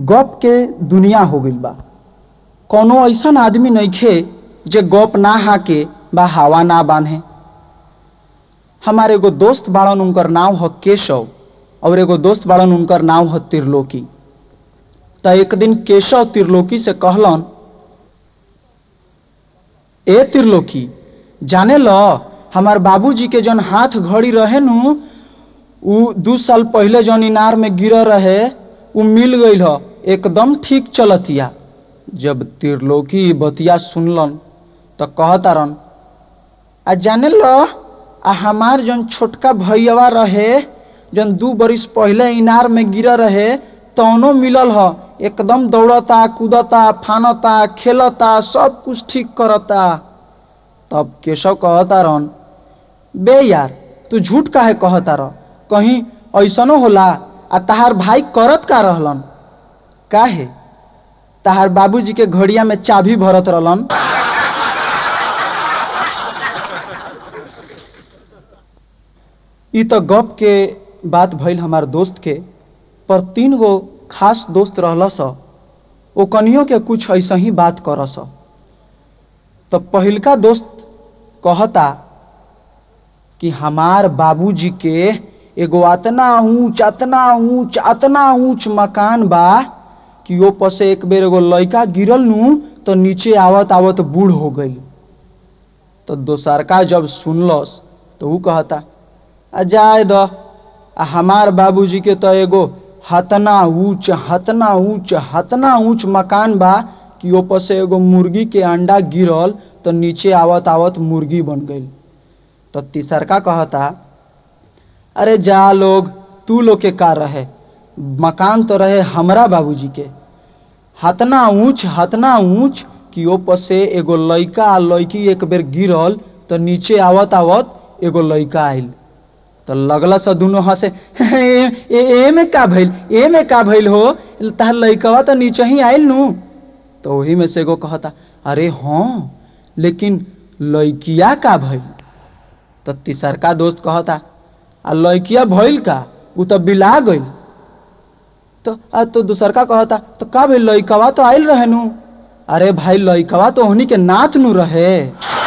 गप के दुनिया हो गइल बा कौनो ऐसन आदमी नइखे जे गप ना हाके बा हवा ना बांधे हमारे एगो दोस्त बाड़न उनकर नाम ह केशव और एगो दोस्त बाड़न उनकर नाम ह त्रिलोकी त एक दिन केशव त्रिलोकी से कहलन ए त्रिलोकी जाने ल हमार बाबूजी के जौन हाथ घड़ी रहे नु उ दू साल पहले जौन इनार में गिरल रहे उ मिल गईल ह एकदम ठीक चलतिया जब त्रिलोकी ई बतिया सुनलन त कहतारन आ जाने ल आ हमार जौन छोटका भैयावा रहे जौन दू बरिस पहले इनार में गिरल रहे तौनो मिलल ह एकदम दौड़ता कूदता फानता खेलता सब कुछ ठीक करता तब केशव कहता रहन बे यार तू झूठ काहे कहता रह कहीं ऐसनो होला आ तहार भाई करत का रहलन काहे तहार बाबूजी के घड़िया में चाबी भरत रहलन ई तो गप के बात भइल हमार दोस्त के पर तीन गो खास दोस्त रहलस ओ कनियो के कुछ ऐसा ही बात करस तो पहिलका दोस्त कहता कि हमार बाबूजी के एगो अतना ऊंच अतना ऊंच अतना ऊंच मकान बा कि ओ पर से एक बेर एगो लड़का गिरल नु तो नीचे आवत आवत बूढ़ हो गई तो दोसरका जब सुनलस तो ऊ कहता आ जाए द आ हमार बाबूजी के तो एगो हतना ऊंच हतना ऊंच हतना ऊंच मकान बा कि ऊपर से एगो मुर्गी के अंडा गिरल तो नीचे आवत आवत मुर्गी बन गई तो तीसरका कहता अरे जा लोग तू लोग के कार रहे मकान तो रहे हमरा बाबूजी के हतना ऊंच हतना ऊंच कि ऊपर से एगो लड़का आ लड़की एक बेर गिरल तो नीचे आवत आवत एगो लड़का आइल तो लगल सा दुनों हंसे ए, ए, ए में का भइल ए में का भइल हो तहार लड़कवा तो नीचे ही आइल नु तो वही में से एगो कहता अरे हाँ लेकिन लड़किया का भइल तो तीसरका दोस्त कहता आ लड़किया भइल का उ तो बिला गइल तो आ तो दूसरका कहता तो का भइल लड़कवा तो आइल रहे नु अरे भाई लड़कवा तो ओहनी के नाथ नु रहे